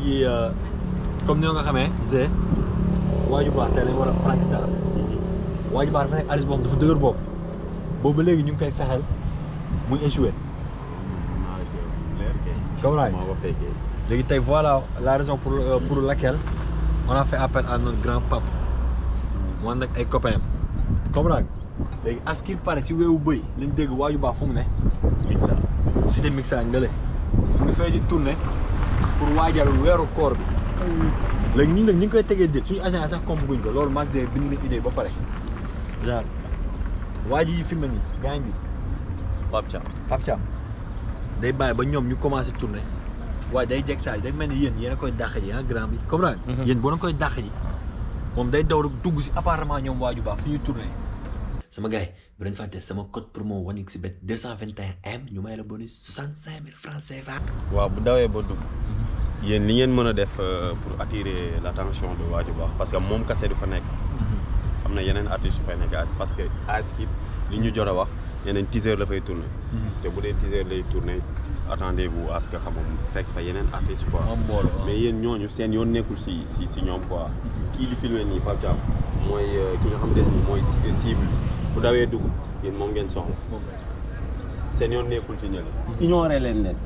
yi comme ni nga xamee Zé waaju baax tey lañ war a Pakistan waaju baax dafa nekk artiste boo xam dafa dëgër bopp boobu ba léegi ñu ngi koy fexeel muy échoué comme laay léegi tey voilà la raison pour pour laquelle on a fait appel à notre grand pape mu ànd ak ay copains comprendre léegi à ce qu'il paraît si weewu bëy lañ dégg waaju baax fu mu ne mixa cité mixa ngale mu ngi fay di tourné pour waajal weeru koor bi léegi ñun nag ñu ngi koy tegee déet suñu agent sax comme guñ ko loolu magasin bind na idée ba pare genre waa ji yi filmé nii gaañ bi Pape Thiam Pape Thiam day bàyyi ba ñoom ñu commencé tourné waaye day jeg saa yi day mel ni yéen yéen a koy dàq ji ah grand bi comprendre yéen boo na koy dàq ji moom day daw rek dugg si appartement ñoom waaju baax fu ñuy tourné sama gars yi bu leen fàtte sama code promo wanik si bet 221M ñu may la bonus 65 000 francs CFA waaw bu dawee ba dugg yéen li ngeen mën a def euh, pour attirer l' attention de waaju baax parce que moom kase du fa nekk am na yeneen artistes yu fay nekk parce que ASKIP li ñu jot a wax yeneen teaser la fay tourné te bu dee teaser lay tourné attendez vous à ce que xam nga fekk fa yeneen artistes quoi am mbooloo mais yéen ñooñu seen yoon nekkul si si si ñoom quoi kii di filmé nii Pape Thiam mooy euh, ki nga xam des ni mooy ci- cible bu dawee dugg yéen moom ngeen soxla seen yoon nekkul ci ñële ignoré leen leen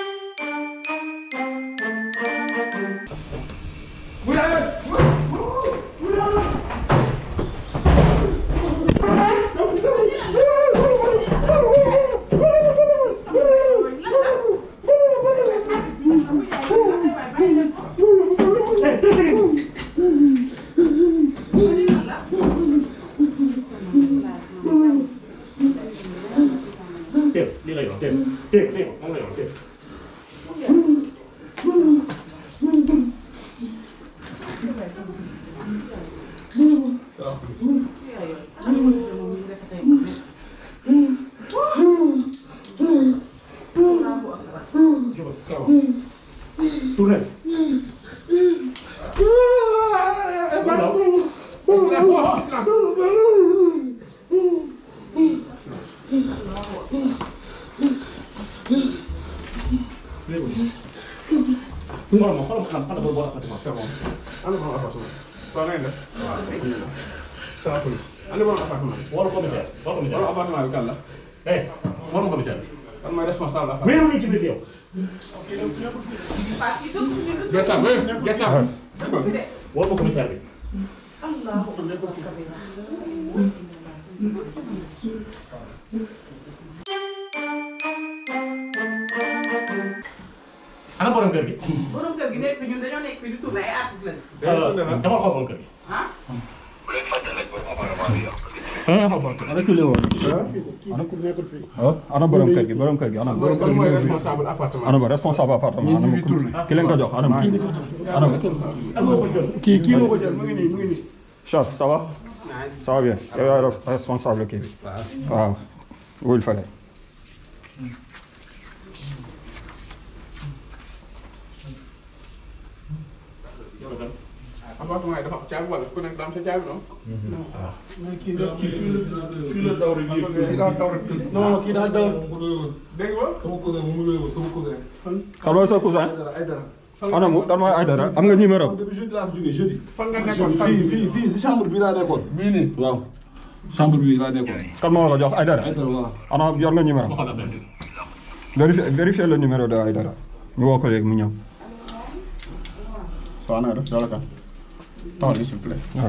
Tiếp, đi lấy tiếp, tiếp, tiếp, không lấy tiếp. Tourne. Tunggu lama, kalau makan, ada berbuat apa tuh? C'est bon. Ana borom appartement. Waaw na ngeen def. C'est la police. Ana borom appartement. Waru commissaire, waru Borom commissaire. appartement bi kan la. Eh, waru commissaire. Kan mooy responsable appartement. Mais on est ci biir yow. Gertaam eh gertaam. Waru ko commissaire bi. Ana borom kër gi. borom kër gi nekk fi ñun dañoo nekk fi di tourné ay artistes lañu. dama xool borom kër gi. ah. reculé woon Ana ku nekkul fii. ana borom kër gi borom kër gi ana borom Kan mooy responsable appartement. ana ba responsable appartement ana ki leen ko jox ana ana Kii kii moo ko jël mu ngi nii mu ngi nii. chef ça va ça va bien yow yaay responsable kii bi waaw wul fale Appartement yi dafa am caabi wala ku nekk daa am sa caabi noonu. kii la kii fii la fii la daw rek yéeg Kii daa daw rek tëdd. non kii daa daw Dégg nga. sama cousin mu ngi wéy sama cousin kan mooy sa cousin ay dara ay dara ana mu kan mooy Aïdara am nga numéro depuis jeudi laa fi jógee jeudi Fan nga nekkoon fan fii fii fii si chambre bi laa nekkoon bii nii waaw chambre bi laa nekkoon kan moo la ko jox Aïdara ay dara waaw ana yor nga numéro ma xool affaire bi. vérifier vérifier le numéro de Aïdara ñu woo ko léegi mu ñëw Soo na def dala kan. Taxawal s'il vous plaît. waaw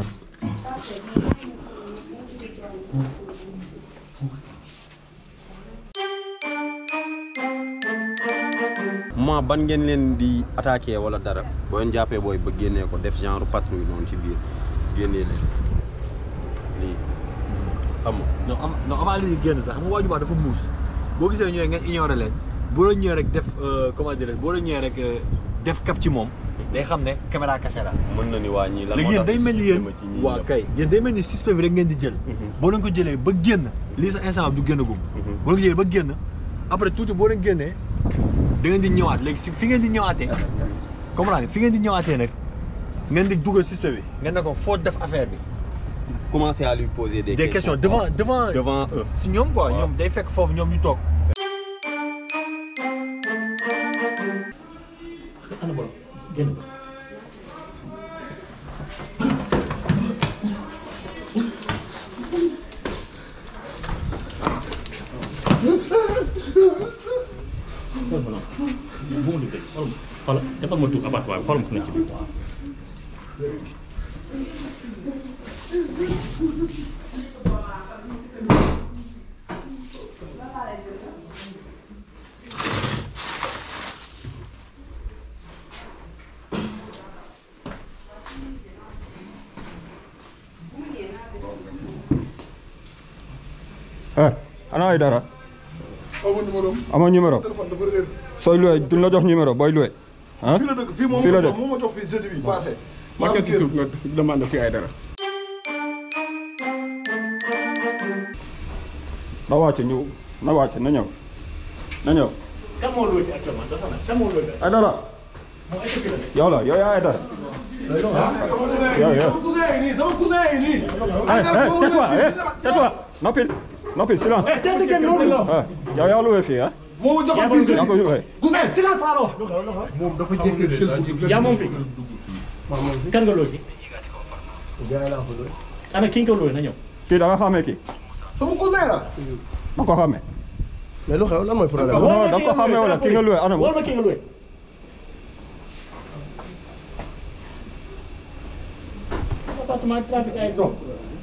moment ban ngeen leen di attaqué wala dara boo leen jàppee booy ba génnee ko def genre patrouille noonu ci biir génnee leen lii xam nga non am non avant li génn sax xam nga waaju baax dafa muus boo gisee ñëwee ngeen ignoré leen boo la ñëwee rek def comment dire boo la ñëwee rek def cap ci moom day xam ne caméra cachée la mën na ni waa ñii lan léegi moo yéen tax day mel ni yéen ma ci ñii waa ñëpp. kay yéen day mel ni suspect bi rek ngeen di jël boo leen ko jëlee ba génn lii sa instant du génn gum boo leen ko jëlee ba génn après tuuti boo leen génnee da ngeen di ñëwaat léegi si fi ngeen di ñëwaatee comprendre nga fi ngeen di ñëwaatee nag ngeen di dugal suspect bi ngeen ne ko foo def affaire bi commencer à lui poser des, des questions devant devant devant eux si ñoom quoi Waaw. ñoom day fekk foofu ñoom ñu toog ana borom. génn ko xool ma noonu bu ma liggéey xool ma xoolal defal ma tuur appartement bi xool ma ku nekk ci biir eh ana ay dara aw ma numéro am. amoo numéro téléphone dafa réer. sooy loué duñ la jox numéro booy loué ah fii la dëkk fii moom fii la ma jox dëkk moo ma jox fii jeudi bi passé. ma kes ci suuf nga demande fii ay dara. na wàcc ñu na wàcc na ñëw na ñëw kan moo looy fi actuellement dafa na kan moo looy fi ay dara moom est-ce que la nekk yow la yow yaa ay dara yow yow sama cousin yi nii sama cousin yi nii. eh eh tais-toi eh tais-toi noppil noppil silence tey kenn loolu la eh yow yaa loué fii ah moo ma joxoon fii yaa jeudi. ko loué cousin silence laa la wax moom dafa jékki yaa moom fi kan nga looy fi ana ki nga ko looy na ñëw kii da nga xamee kii sama cousin la. da nga ko xamee mais lu xew lan mooy problème non da nga ko xamee wala ki nga loué ana wol ma ki nga looy appartement trafic ay drogue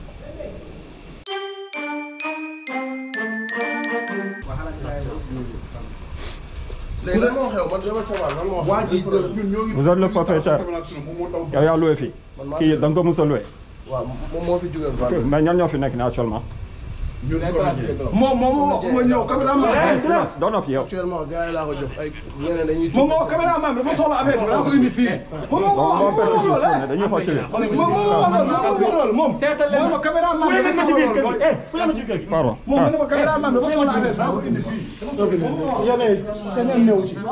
léegi lan moo xew man dama savoir lan moo xew. waa ji ñun ñoo ngi. Vous êtes le propriétaire. moom moo taw. yow yaa loué fii kii da nga ko mos a loué waaw moom moo fi jógee Vendée. mais ñan ñoo fi nekk nii actuellement ñun moom moom moo ma ñëw caméraman. eh silence doo noppi yow actuellement gars yi laa ko jox ay ñeneen dañuy. moom moo caméraman bi dafa soxla affaire bi daa ko indi fii. moom moo bon moo bon perpétué moo suuf ne dañuy xool ci biir moom moo moo loolu moom. seetal leen moom ma caméraman fu bi leen dafa ma ci soxla biir kër loolu. gi eh fu leen ma ci biir kër gi pardon moom ah mu ne ma caméraman bi dafa soxla affaire bi daa ko indi fii. yeneen seen yoon ñëw ci.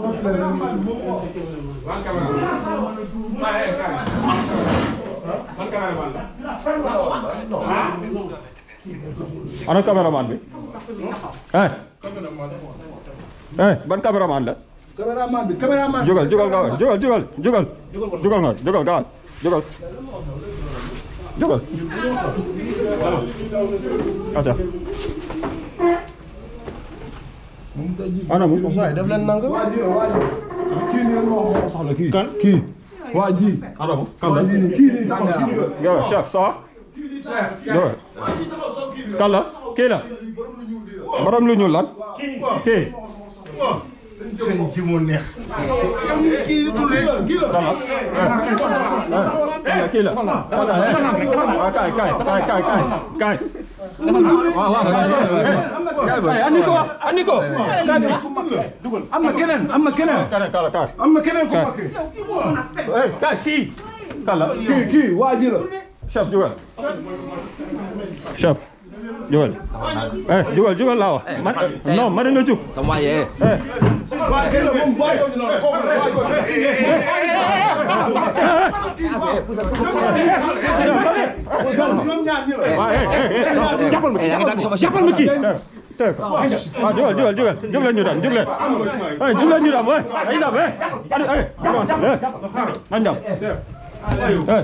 ana caméraman bi eh eh ban caméraman la caméraman bi caméraman bi. jógal jógal nga jógal jógal jógal jógal nga jógal gaawal jógal jógal aca ana mu waaye def leen nang. waa ji la waa ji kii nii rek moo ko soxla kii. kan kii. waa ji. ana mu kan la waa ji nii kii nii taxaw kii nii la. yow chef ça va jógal kan la kii la borom lu ñuul lan kii seen ji mu neex. kii la kii la. eh kii la kan la eh waaw kaay kaay kaay kaay kaay kaay waaw waaw kaay andi ko andi ko kaay am na keneen am na keneen. kaay kaay kaay am na keneen ku mag. eh kaay fii kan la kii kii waa ji la. chef jugal chef jugal eh jugal jugal laa wax man non man nga jug sama waay yee eh waa ji la moom waa jooju noonu kooku la waa jooju. ñoom ñaar ñi la. waaw eh eh eh jàppal ma yaa ngi dagg sama jàppal ma kii tey ko waaw jugal jugal jugal jug leen ñu dem jug leen eh jug leen ñu dem eh dañuy dem eh adi eh avance eh nañ dem eh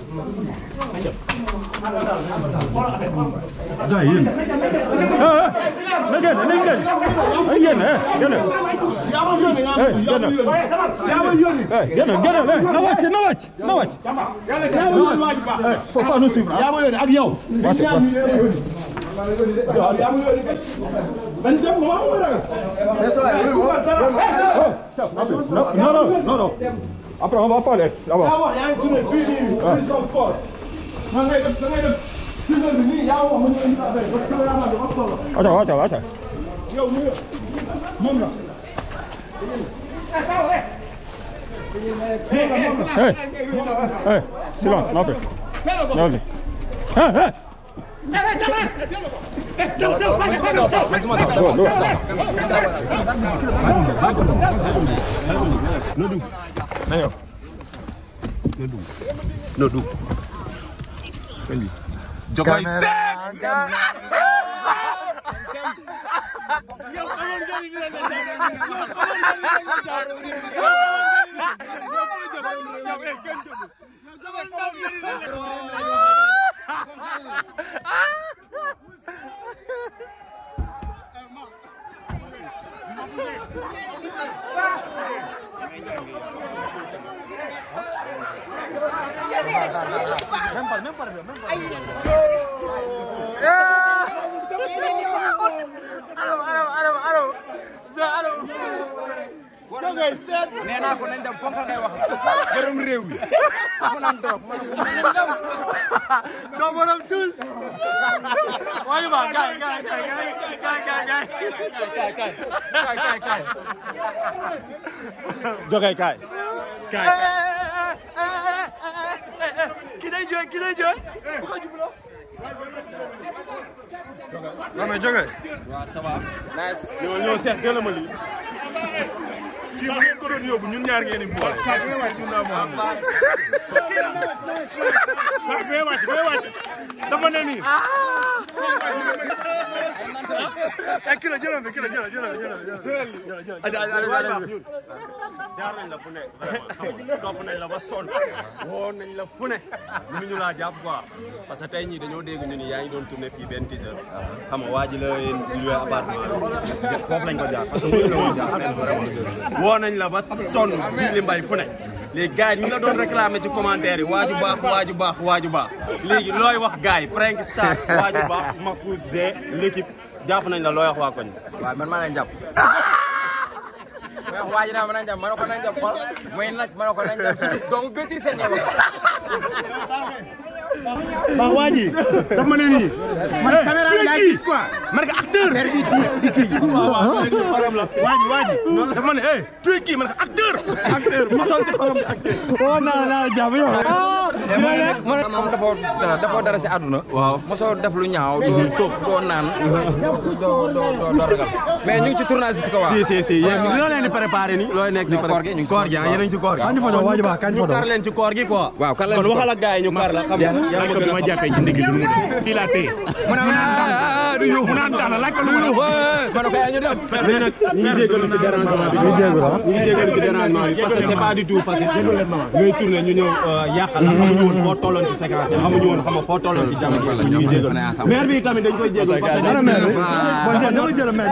gars yi yéen eh na génn nañ génn nañ génn eh génn eh génn eh génn génn eh na wàcc na wàcc na wàcc eh faut pas nous suivre yaa ma yónni ak yow. wàcc wàcc mais ça va yow Oh, chef, rapide. Non, non, non, non, non. Après, on va parler là-bas. wax yaa ngi tourné fii nii fii sama koor. man ngay def da ngay def gis nga nii yaa wax ma ñu indi affaire parce que caméraman bi dafa soxla. Attends, attends, attends. yow mi moom la. Hey, hey, silence, non, non, non. Hey, hey. Go, go. Nayo. Jogoy Seck nee naa ko nañ dem ponkal ngay wax borom réew mi mu naan toog ma ne ko nañ dem doo borom tous waaye ba gaay gaay gaay gaay gaay gaay gaay gaay gaay gaay Jogay kaay. ki day jooy ki day jooy bu ko jubloo non mais jóge nice ñoo ñoo seex gëlëm a lii. kii bu ngeen ko doon yóbbu ñun ñaar ngeen di boole. saako yi wàcc naa moo xam. saako yi wàcc bay wàcc. dafa ne nii. eh kilo jëloon bi kilo jëloon jëloon jëloon jëloon jaar nañ la fu ne vraiment xam nga topp nañ la ba sonn woo nañ la fu ne mënuñu laa jàpp quoi parce que tey ñii dañoo dégg ñu ni yaa ngi doon tourné fii benn teaser xam nga waa ji la loué appartement bi foofu lañ ko jaar parce que mënuñu la woon jaar fenn vraiment woo nañ la ba sonn ci li mbay fu ne léegi gars yi ñu la doon réclamé ci commentaire yi waaju baax waaju baax waaju baax léegi looy wax gars yi prank star waaju baax Mahfouz Zé l'équipe jàpp nañ la looy wax waa koñ waaw man maa leen jàpp mais waa ji naa ma nañ dem ma ne ko nañ dem xool muy naj ma ne ko nañ dem surtout doomu bétri seen ñebe waaw waa ji daf ma ne nii. man caméra bi laay gis quoi man ka acteur di di kii waa ji waa ji dafa ma ne eh tu es kii man ka acteur acteur mosal ci xorom bi acteur oh naa naa la jàpp yow man moom dafa dafa dara si àdduna waaw mosoo def lu ñaaw doo toog doo naan doo doo doo doo ragal mais ñu ngi ci tournage ci ko waa si si si yéen loo leen di préparé ni looy nekk di Non, koor gi ñu ngi ci koor gi ah yéen a ngi ci koor gi kañ fa doon waaju baax kañ fa ñu doon kar leen ci koor gi quoi waaw kan lañ kon ci waxal ak gars yi ñu kar la xam nga yaa laaj ko bi ma jàppee ci ndigg lu mu def fii laa téye mu ne mu naan daal laaj ko lu mu def ma ne ko yaa ñu dem mais nag ñu ngi jégalu ci dérangement bi ñu jégalu ñu ngi jégalu ci dérangement bi parce que c'est pas du tout facile ñooy tourné ñu ñëw yàqal la xamuñu woon foo tolloon ci séquence yi xamuñu woon xam nga foo tolloon ci jamono yi ñu ngi jégalu maire bi tamit dañ koy jégalu parce que ana maire bi bon jël dama jël maire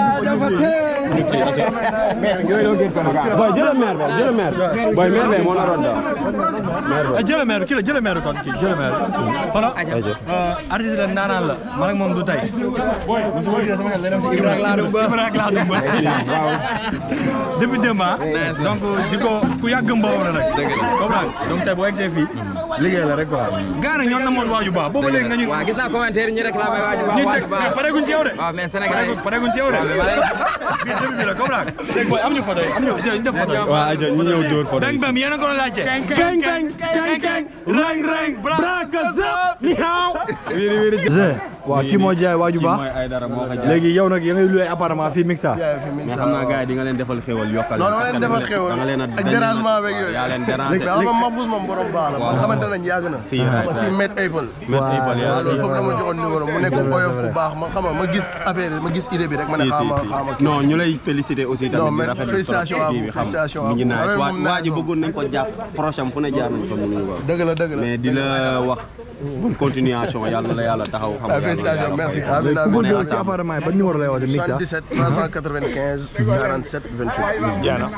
boy jëlal maire bi jëlal maire boy maire bi moo naroon daw bi jël maire kii la jël maire kon kii jël maire xoolal artiste la naanaan la man ak moom du tey musuma gisee sama xel day dem si Ibrahima Ladoum Ba Ibrahima Ladoum Ba depuis démb ah donc di ko ku yàgg mboobu la rek comprendre donc tey boo egsee fii liggéey la rek quoi gars nag ñoom na moon waaju baax boobu léegi nga ñu waaw gis naa commentaire ñu réclamé waa ji baax ñu waa teg ji baax pareeguñ si yow de waaw mais Sénégal yi pareeguñ si yow de bii début bi la comprendre léegi booy am ñu photo yi am ñu ñu def photo yi waaw aja ñu ñëw dóor photo beng beng yéen a ko doon laajte keng keng keng keng reng reng braka zap ni haaw wiri wiri waaw kii moo jaay waaju baax mooy ay dara moo ko jaay léegi yow nag ya ngay loué appartement fii Mixa mais xam naa gars yi di nga leen defal xéwal yokkal non dama leen defal xéwal da nga leen a ak dérangement beeg yooyu yaa leen déranger mais xam nga Mahfouz moom borom baax la man xamante nañ yàgg na Si, right, ci Met Apple Met Apple, yaa waaw loolu si. foofu dama joxoon numéro mu nekk oyof bu baax ma xam nga ma gis affaire yi ma gis idée bi rek ma ne si si xaama si xaama kii non ñu lay féliciter aussi Non, tamit di mais rafetlu félicitations à vous, félicitations à mi ngi vous. nice Affaire waa moom waa ji nice bëggoon nañ ko jàpp prochain fu ne jaar nañ ko mënuñu ko dëgg la dëgg la mais di la wax bonne continuation yàlla na la yàlla taxaw xam Ah, félicitations merci amiin ku amiin bëgg si appartement yi ban numéro lay woote Mixa 77 395 47 28 jaana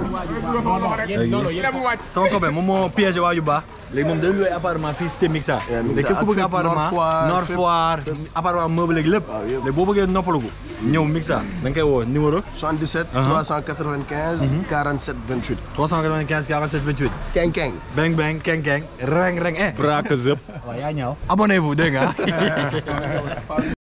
sama copain moom moo piégé waaju baax léegi moom day loué appartement fii cité Mixa Yeah, Mixa. léegi képp ku bëgg Ak fépp, appartement Nord Foire, Nord fépp, Foire appartement meuble léegi lépp léegi boo bëggee noppalugu ñëw Mixa da nga koy woo numéro 77 395 47 28 395 47 28 keng keng beng beng keng keng reng reng eh braka zëp abonnez-vous dégg nga